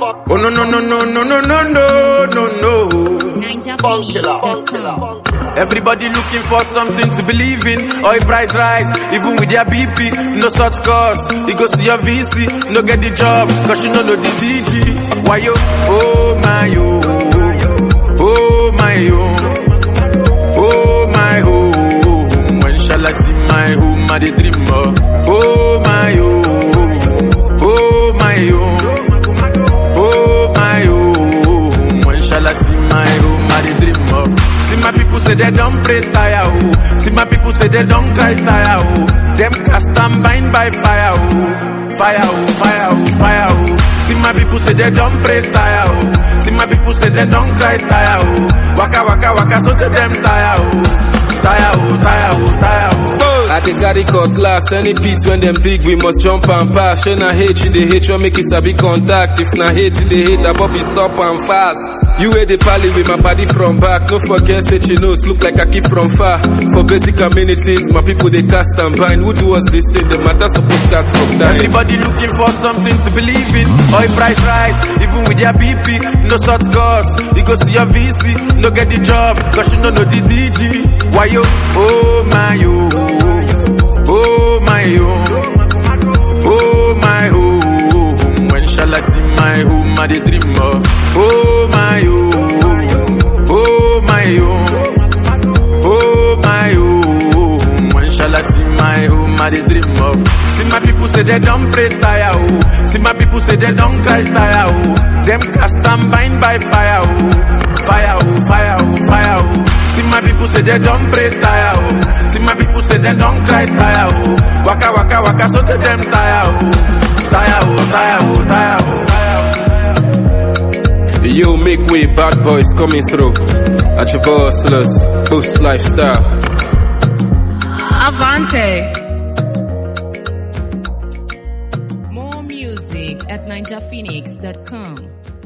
Oh no no no no no no no no no no. NinjaPhoenix.com. Everybody looking for something to believe in. Oil price rise, even with their BP. No such cost. You go see your VC, no get the job, cause you no know the DG. Why yo? Oh my yo. Oh my yo. Oh my home. When shall I see my home? I dey dream of. Oh my yo. Oh my yo. Oh my home. When shall I see my home? I dey dream of. See my people say they don't pray tire oh. See my people say they don't cry tire oh. Them cast and bind by fire oh. Fire oh, fire oh, fire oh. See my people say they don't pray tire oh. See my people say they don't cry tire oh. Waka waka waka so they them tire oh. Tire oh, tire oh, tire oh. I dey carry cutlass, any pit when them dig, we must jump and pass. Shey na hate, you dey hate, you make it sabi contact. If na hate, you dey hate, that bobby stop and fast. You wey dey pally with my body from back, no forget say she knows, look like I keep from far. For basic amenities, my people they cast and bind. Who do us this thing? The matter supposed cast from time. Everybody looking for something to believe in. Oil price rise, even with their BP, no such cost. You go see your VC, no get the job, cause you no know the DG. Why yo? Oh my yo. Oh my yo. Oh my home. When shall I see my home? I dey dream of. Oh my yo. Oh my yo. Oh my home. When shall I see my home? I dey dream of. See my people say they don't pray tire oh. See my people say they don't cry tire oh. Them cast and bind by fire oh. Fire oh, fire oh, fire oh. See my people say they don't pray tire oh. See my people say they don't cry tire oh. Waka waka waka so they them tire oh. Tire oh, tire oh, tire oh. Tire oh. Yo, make way, bad boys coming through. At your bossless, boost lifestyle. Avante. More music at NinjaPhoenix.com.